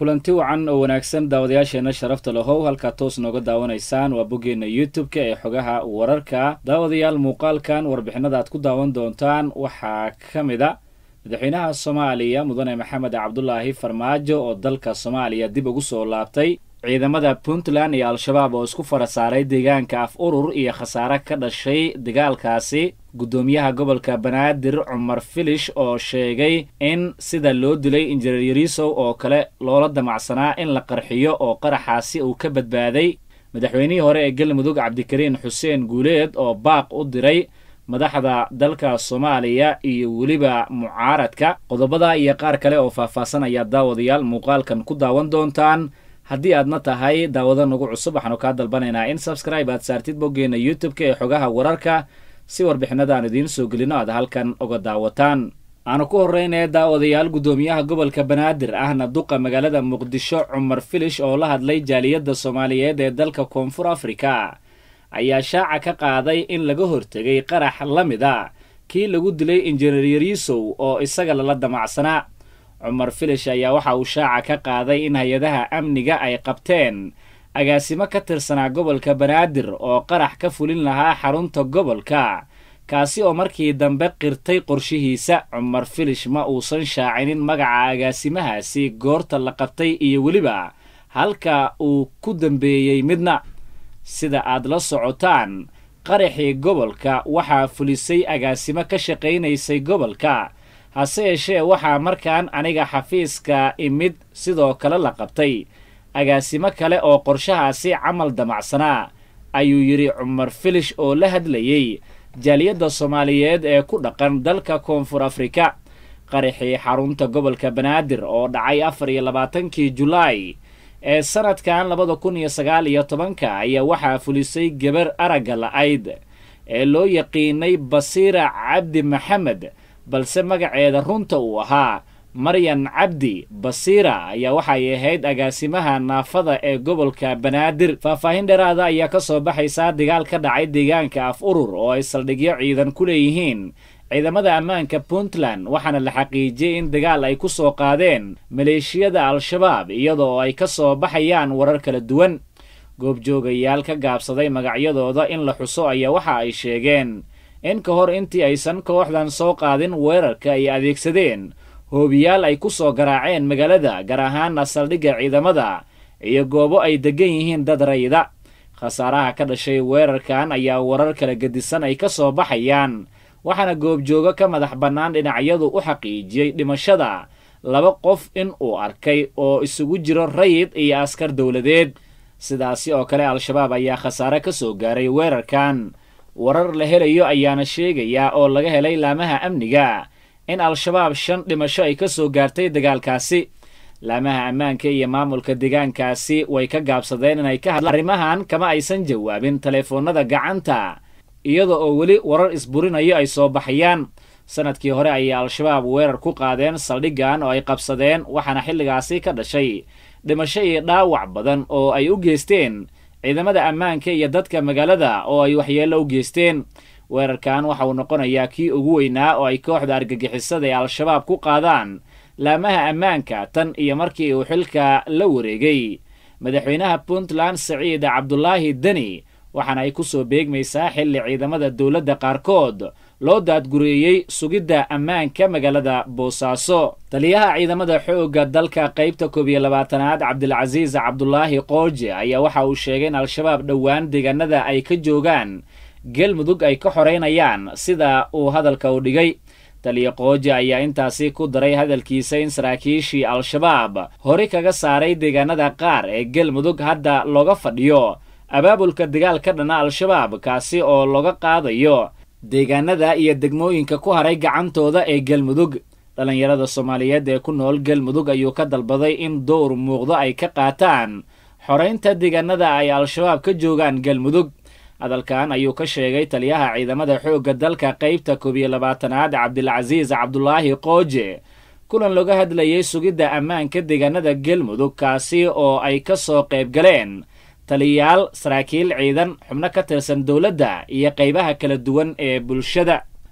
kulanti wacan oo wanaagsan daawadayaasheena sharafta lahow halkaa toos nooga daawanaysaan waa boggeenna youtube-ka ee xogaha wararka daawadayaal muuqaalkan warbixinada aad ku daawan doontaan waxaa ka mid a madaxweynaha soomaaliya mudane maxamed cabdulaahi farmaajo oo dalka soomaaliya dib ugu soo laabtay ciidamada puntland iyo al-shabaab oo isku fara saaray deegaanka af urur iyo khasaare ka dhashay dagaalkaasi guddoomiyaha gobolka banaadir cumar filish oo sheegay in sida loo dilay injineer yariisow oo kale loola damacsanaa in la qarxiyo oo qaraxaasi uu ka badbaaday madaxweynihii hore ee galmudug cabdikariin xuseen guuleed oo baaq u diray madaxda dalka soomaaliya iyo weliba mucaaradka qodobada iyo qaar kale oo faahfaahsan ayaa daawadayaal muuqaalkan ku daawan doontaan haddii aadna tahay daawado nagu cusub waxaanu kaa dalbanaynaa in sabscribe aad saartid boggeenna youtube-ka ee xogaha wararka si warbixinada aan idiin soo gelino aad halkan uga daawataan aanu ku horreynaya daawadayaal guddoomiyaha gobolka banaadir ahna duqa magaalada muqdisho cumar filish oo la hadlay jaaliyadda soomaaliyeed ee dalka koonfur afrika ayaa shaaca ka qaaday in laga hortegay qarax la mid a kii lagu dilay injineer yariisow oo isaga lala damacsanaa cumar filish ayaa waxa uu shaaca ka qaaday in hay-adaha amniga ay qabteen agaasimo ka tirsanaa gobolka banaadir oo qarax ka fulin lahaa xarunta gobolka kaasi oo markii dambe qirtay qorshihiisa cumar filish ma uusan shaacinin magaca agaasimahaasi goorta la qabtay iyo weliba halka uu ku dambeeyey midna sida aad la socotaan qaraxii gobolka waxaa fulisay agaasimo ka shaqaynaysay gobolka hase yeeshee waxaa markaan aniga xafiiska imid sidoo kale la qabtay agaasimo kale oo qorshahaasi camal damacsanaa ayuu yidhi cumar filish oo la hadlayey jaaliyadda soomaaliyeed ee ku dhaqan dalka koonfur afrika qaraxii xarunta gobolka banaadir oo dhacay afar iyo labaatankii julaay ee sanadkan labada kun iyo sagaal iyo tobanka ayaa waxaa fulisay gabar aragga la-ayd ee loo yaqiinay basiira cabdi maxamed balse magaceeda runta uu ahaa maryan cabdi basiira ayaa waxay ahayd agaasimaha naafada ee gobolka banaadir faahfaahin dheeraada ayaa ka soo baxaysaa dagaal ka dhacay deegaanka af urur oo ay saldhigyo ciidan ku leeyihiin ciidamada ammaanka puntland waxaana la xaqiijiyey in dagaal ay ku soo qaadeen maleeshiyada al-shabaab iyadoo ay ka soo baxayaan warar kala duwan goobjoogayaal ka gaabsaday magacyadooda in la xuso ayaa waxa ay sheegeen in ka hor intii aysan kooxdan soo qaadin weerarka ay adeegsadeen hoobiyaal ay ku soo garaaceen magaalada gaar ahaana saldhigga ciidamada iyo goobo ay deggan yihiin dad rayda khasaaraha ka dhashay weerarkan ayaa warar kala gedisan ay ka soo baxayaan waxaana goobjoogo ka madax bannaan dhinacyadu u xaqiijiyey dhimashada laba qof in uu arkay oo isugu jiro rayid iyo askar dowladeed sidaasi oo kale al-shabaab ayaa khasaare ka soo gaaray weerarkan warar la helayo ayaana sheegayaa oo laga helay laamaha amniga in al-shabaab shan dhimasho ay ka soo gaartay dagaalkaasi laamaha ammaanka iyo maamulka deegaankaasi way ka gaabsadeen inay ka hadlaan arrimahan kama aysan jawaabin teleefoonnada gacanta iyada oo weli warar isburinayo ay soo baxayaan sanadkii hore ayay al-shabaab weerar ku qaadeen saldhiggan oo ay qabsadeen waxaana xilligaasi ka dhashay dhimasho iyo dhaawac badan oo ay u geysteen ciidamada ammaanka iyo dadka magaalada oo ay waxyeello u geysteen weerarkan waxa uu noqonayaa kii ugu weynaa oo ay kooxda argagixisada ee al-shabaab ku qaadaan laamaha ammaanka tan iyo markii uu xilka la wareegay madaxweynaha puntland saciid cabdulaahi deni waxaana ay ku soo beegmaysaa xilli ciidamada dowladda qaarkood loo daadgureeyey sugidda ammaanka magaalada boosaaso taliyaha ciidamada xoogga dalka qaybta koob iyo labaatanaad cabdilcasiis cabdulaahi qooje ayaa waxa uu sheegay in al-shabaab dhowaan deegaanada ay ka joogaan galmudug ay ka xoreynayaan sida uu hadalka u dhigay taliya qooje ayaa intaasi ku daray hadalkiisa in saraakiishii al-shabaab hore kaga saaray deegaanada qaar ee galmudug hadda looga fadhiyo abaabulka dagaal ka dhana al-shabaab kaasi oo looga qaadayo deegaanada iyo degmooyinka ku haray gacantooda ee galmudug dhallinyarada soomaaliyeed ee ku nool galmudug ayuu ka dalbaday in dowr muuqdo ay ka qaataan xoraynta deegaanada ay al-shabaab ka joogaan galmudug hadalkan ayuu ka sheegay taliyaha ciidamada xoogga dalka qaybta koob iyo labaatanaad cabdilcasiis cabdulaahi qooje kulan looga hadlayay sugidda ammaanka deegaanada galmudug kaasi oo ay ka soo qayb galeen taliyayaal saraakiil ciidan xubno ka tirsan dowladda iyo qaybaha kala duwan ee bulshada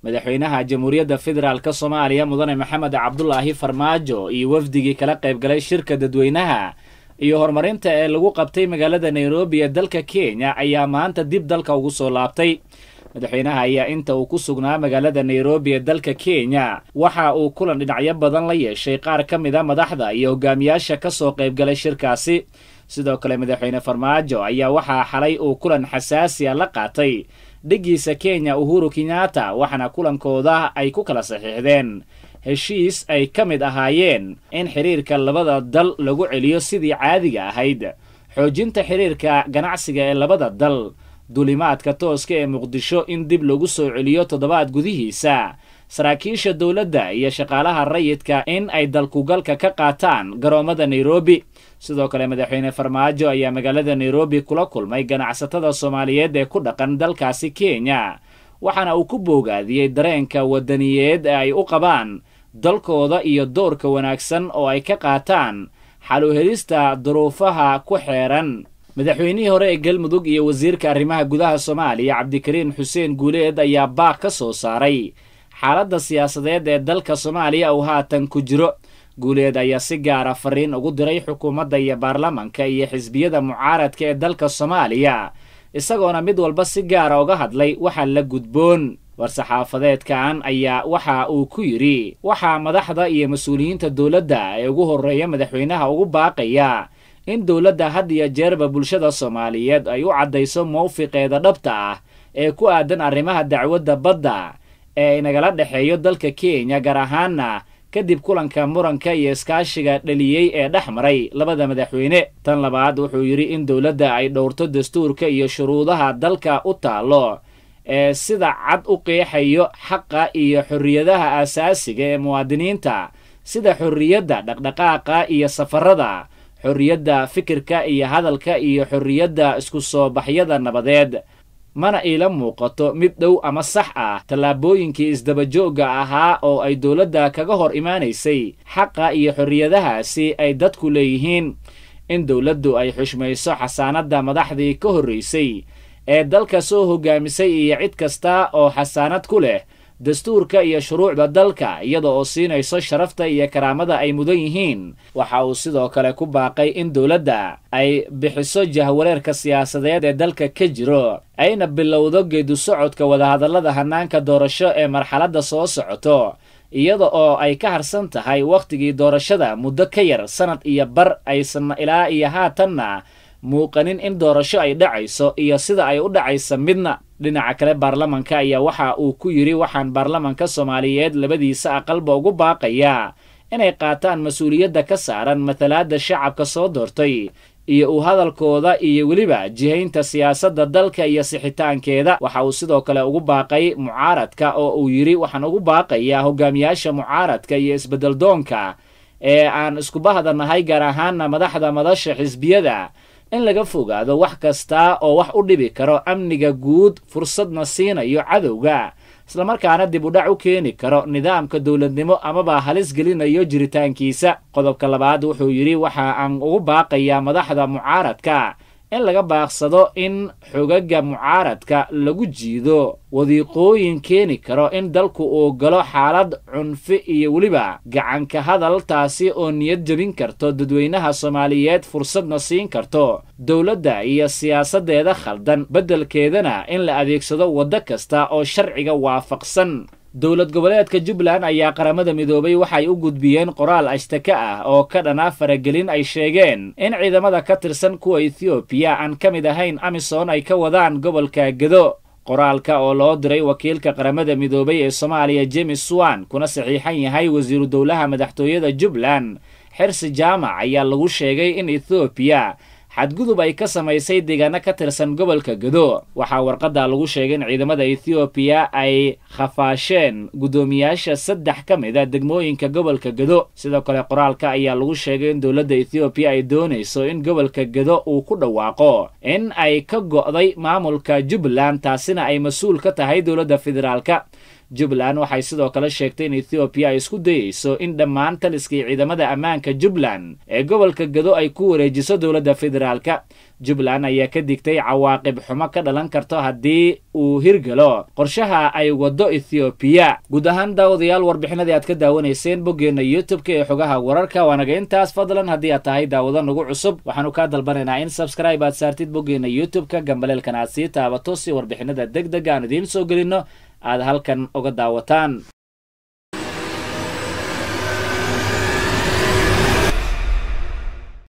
madaxweynaha jamhuuriyadda federaalk soomaaliya mudane maxamed cabdulaahi farmaajo iyo wafdigii kala qaybgalay shirka dadweynaha iyo horumarinta ee lagu qabtay magaalada nairobi ee dalka kenya ayaa maanta dib dalka ugu soo laabtay madaxweynaha ayaa inta uu ku sugnaa magaalada nairobi ee dalka kenya waxa uu kulan dhinacyo badan la yeeshay qaar ka mid a madaxda iyo hogaamiyaasha ka soo qaybgalay shirkaasi sidoo kale madaxweyne farmaajo ayaa waxaa xalay uu kulan xasaasi a la qaatay dhiggiisa kenya uhuru kenyatta waxaana kulankooda ay ku kala saxiixdeen heshiis ay ka mid ahaayeen in xidhiirka labada dal lagu celiyo sidii caadiga ahayd xoojinta xidhiirka ganacsiga ee labada dal duulimaadka tooska ee muqdisho in dib lagu soo celiyo toddobaad gudihiisa saraakiisha dowladda iyo shaqaalaha rayidka in ay dalkugalka ka qaataan garoommada nairobi sidoo kale madaxweyne farmaajo ayaa magaalada nairobi kula kulmay ganacsatada soomaaliyeed ee ku dhaqan dalkaasi kenya waxaana uu ku boogaadiyey dareenka wadaniyeed ee ay u qabaan dalkooda iyo doorka wanaagsan oo ay ka qaataan xaluhelista duruufaha ku xeeran madaxweynihii hore ee galmudug iyo wasiirka arrimaha gudaha soomaaliya cabdikariin xuseen guuleed ayaa baaq ka soo saaray xaaladda siyaasadeed ee dalka soomaaliya uu haatan ku jiro guuleed ayaa si gaara fariin ugu diray xukuumadda iyo baarlamanka iyo xisbiyada mucaaradka ee dalka soomaaliya isagoona mid walba si gaara uga hadlay waxa la gudboon war-saxaafadeedkan ayaa waxa uu ku yidhi waxaa madaxda iyo mas-uuliyiinta dowladda ee ugu horreeya madaxweynaha ugu baaqaya in dowladda had iyo jeerba bulshada soomaaliyeed ay u caddayso mawfiqeeda dhabta ah ee ku aadan arrimaha dacwadda badda ee inagala dhexeeyo dalka kenya gaar ahaana kadib kulanka muranka iyo iskaashiga dhaliyey ee dhex maray labada madaxweyne tan labaad wuxuu yidhi in dowladda ay dhowrto dastuurka iyo shuruudaha dalka u taallo ee sida cad u qeexayo xaqa iyo xorriyadaha aasaasiga ee muwaadiniinta sida xorriyadda dhaqdhaqaaqa iyo safarada xorriyadda fikirka iyo hadalka iyo xorriyadda isku soo baxyada nabadeed mana iila muuqato mid dhow ama sax ah tallaabooyinkii isdabajoogga ahaa oo ay dowladda kaga hor imaanaysay xaqa iyo xorriyadahaasi ay dadku leeyihiin in dowladdu ay xushmayso xasaanadda madaxdii ka horraysay ee dalka soo hogaamisay iyo cid kasta oo xasaanad ku leh dastuurka iyo shuruucda dalka iyada oo siinayso sharafta iyo karaamada ay mudan yihiin waxa uu sidoo kale ku baaqay in dowladda ay bixiso jahwareerka siyaasadeed ee dalka ka jiro ayna bilowdo geedu socodka wadahadallada hannaanka doorasho ee marxaladda soo socoto iyada oo ay ka harsan tahay wakhtigii doorashada muddo ka yar sannad iyo bar aysan ilaa iyo haatanna muuqanin in doorasho ay dhacayso iyo sida ay u dhacaysa midna dhinaca kale baarlamanka ayaa waxa uu ku yidhi waxaan baarlamanka soomaaliyeed labadiisa aqalba ugu baaqayaa inay qaataan mas-uuliyadda ka saaran matalaadda shacabka soo doortay iyo uu hadalkooda iyo weliba jihaynta siyaasadda dalka iyo sixitaankeeda waxa uu sidoo kale ugu baaqay mucaaradka oo uu yidhi waxaan ugu baaqayaa hogaamiyaasha mucaaradka iyo isbeddeldoonka ee aan iskubahda nahay gaar ahaana madaxda madasha xisbiyada in laga fogaado wax kasta oo wax u dhibi karo amniga guud fursadna siinayo cadowga islamarkaana dib u dhac u keeni karo nidaamka dowladnimo amaba halis gelinayo jiritaankiisa qodobka labaad wuxuu yidhi waxa aan ugu baaqayaa madaxda mucaaradka in laga baaqsado in xogaga mucaaradka lagu jiido wadiiqooyin keeni karo in dalku uu galo xaalad cunfi iyo weliba gacanka hadal taasi oo niyad jebin karto dadweynaha soomaaliyeed fursadna siin karto dowladda iyo siyaasaddeeda khaldan beddelkeedana in la adeegsado waddo kasta oo sharciga waafaqsan dowlad goboleedka jubbaland ayaa qaramada midoobay waxay u gudbiyeen qoraal ashtaka ah oo ka dhana faragelin ay sheegeen in ciidamada ka tirsan kuwa ethoobiya aan ka mid ahayn amisom ay ka wadaan gobolka gedo qoraalka oo loo diray wakiilka qaramada midoobay ee soomaaliya james swan kuna saxiixan yahay wasiiru dowlaha madaxtooyada jubbaland xirsi jaamac ayaa lagu sheegay in ethoobiya xadgudub ay ka samaysay deegaano ka tirsan gobolka gedo waxaa warqadda lagu sheegay in ciidamada ethoobiya ay khafaasheen guddoomiyaasha saddex ka mid a degmooyinka gobolka gedo sidoo kale qoraalka ayaa lagu sheegay in dowladda ethoobiya ay doonayso in gobolka gedo uu ku dhawaaqo in ay ka go'day maamulka jubbaland taasina ay mas-uul ka tahay dowladda federaalka jubbaland waxay sidoo kale sheegtay in ethoobiya ay isku dayeyso in dhammaan taliskii ciidamada ammaanka jubbaland ee gobolka gado ay ku wareejiso dowladda federaalka jubbaland ayaa ka digtay cawaaqib xumo ka dhalan karto haddii uu hirgalo qorshaha ay waddo ethoobiya guud ahaan daawadayaal warbixinadii aad ka daawanayseen boggeenna youtube-ka ee xogaha wararka waanaga intaas fadlan haddii aad tahay daawado nagu cusub waxaanu kaa dalbanaynaa in sabscribe aad saartid boggeenna youtube-ka gambaleelkan aad sii taabato si warbixinada deg deg aan idiin soo gelinno aad halkan uga daawataan